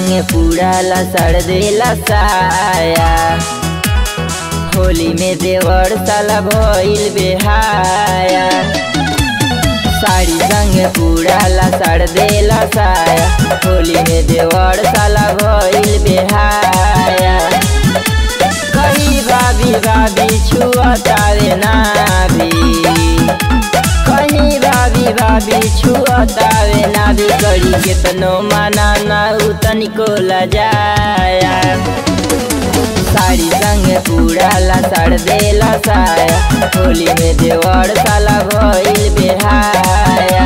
संगे पूरा लसड़ देला साया होली में देवर साला भइल बेहाया साड़ी संगे पूरा लसड़ देला साया होली में देवर साला भइल बेहाया कही भाभी भाभी छुअतावे ना भी कहीं भाभी भाभी छुअतावे ना भी करी केतनो माना ना उ तनिको लजाया साड़ी संगे पूरा लसड़ देला साया होली में देवर साला भइल बेहाया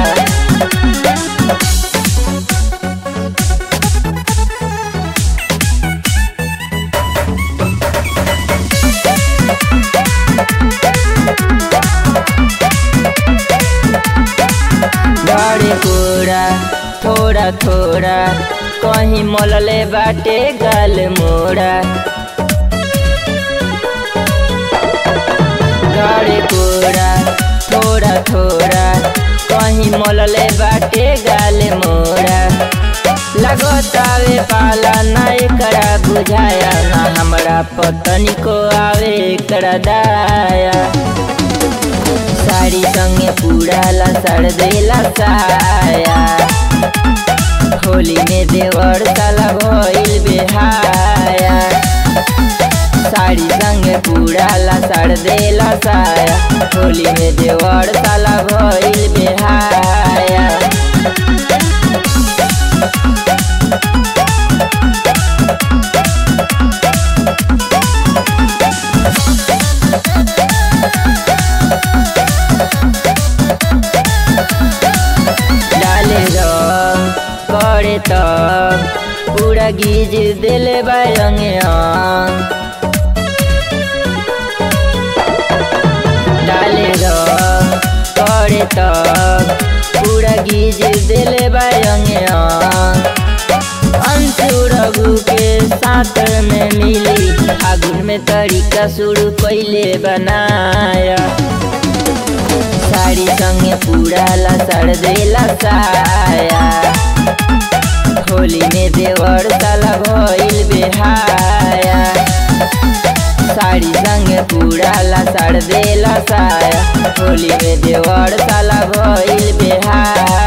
बड़े कोरा थोड़ा थोड़ा कहीं मोलले बाटे गाल मोड़ा गड़े कोरा थोड़ा थोड़ा कहीं मोलले बाटे गाल मोड़ा लगतावे पाला ना एकरा बुझाया ना हमरा पतनी को आवे एकरा दाया साड़ी संगे पूरा लसड़ देला साया होली में देवर साला भइल बेहाया साड़ी संगे पूरा लसड़ देला साया होली में देवर साला भइल बेहाया डाले रंग करे तब पूरा गीज दिले बायंगे डाले रंग करे तब पूरा गीज दिले बायंगे अंशु रघु के साथ में मिली आगुन में तरीका शुरू पहले बनाया साड़ी संगे पूरा लसड़ देला साया होली में देवर साला भइल बेहाया साड़ी संगे पूरा लसड़ देला साया होली में देवर साला भइल बेहाया